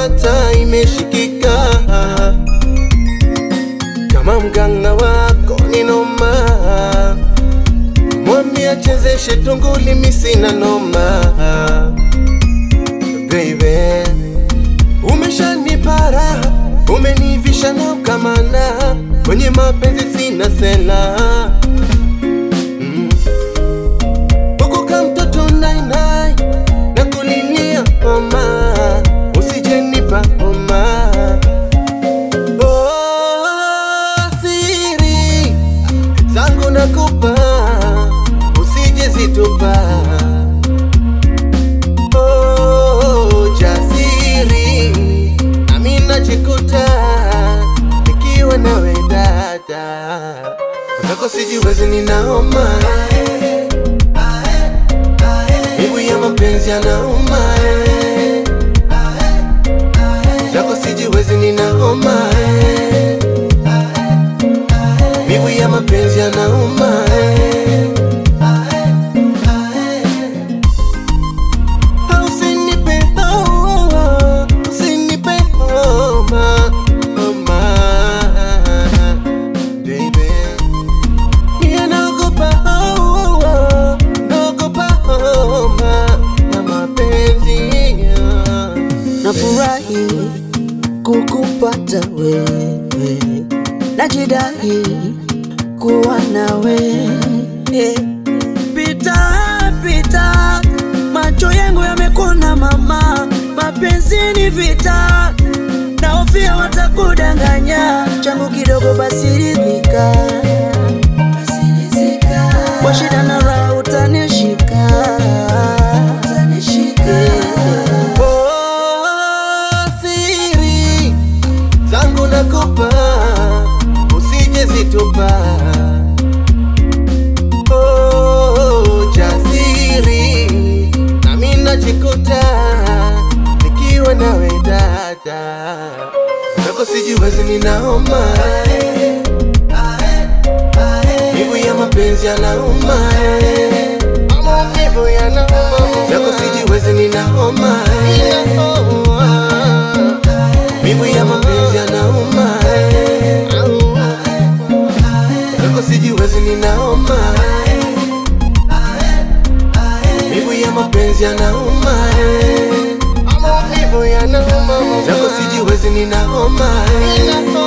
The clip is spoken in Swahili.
nimepata imeshikika, kama mganga wako ni noma, mwambie achezeshe tunguli, mi sina noma. Baby, umeshanipa raha, umenivisha na ukamana, kwenye mapenzi sina sela mm. Huku ka mtoto nainai na kulilia mama, usijenipa homa. Oh, siri zangu nakupa, usije zitupa. Oh, jasiri nami najikuta nikiwa nawe dada, zako sijiwezi, ninaoma Mivu ya mapenzi yanauma eh. Zako sijiwezi ninaoma eh. Mivu ya mapenzi yanauma eh. Ah, Usinipe oh, oh, usinipe homa, homa, baby. Mie naogopa oh, oh, oh, naogopa homa na mapenzi yeah. Nafurahi kukupata wewe, najidai kuwa nawe. Eh, Pita pita, macho yangu yamekuona mama, mapenzi ni vita, naofia watakudanganya, changu kidogo basi ridhika, kwa shida na raha utanishika, Eh. Oh, siri zangu nakupa, usije zitupa. Oh, jasiri nami najikuta nikiwa nawe dada, zako sijiwezi, ninaoma Mivu ya mapenzi yanauma eh. Maumivu yanauma Zako sijiwezi ninaoma eh. Mivu ya mapenzi yanauma eh. Zako sijiwezi ninaoma eh. Mivu ya mapenzi yanauma eh. Maumivu yanauma Zako sijiwezi ninaoma eh.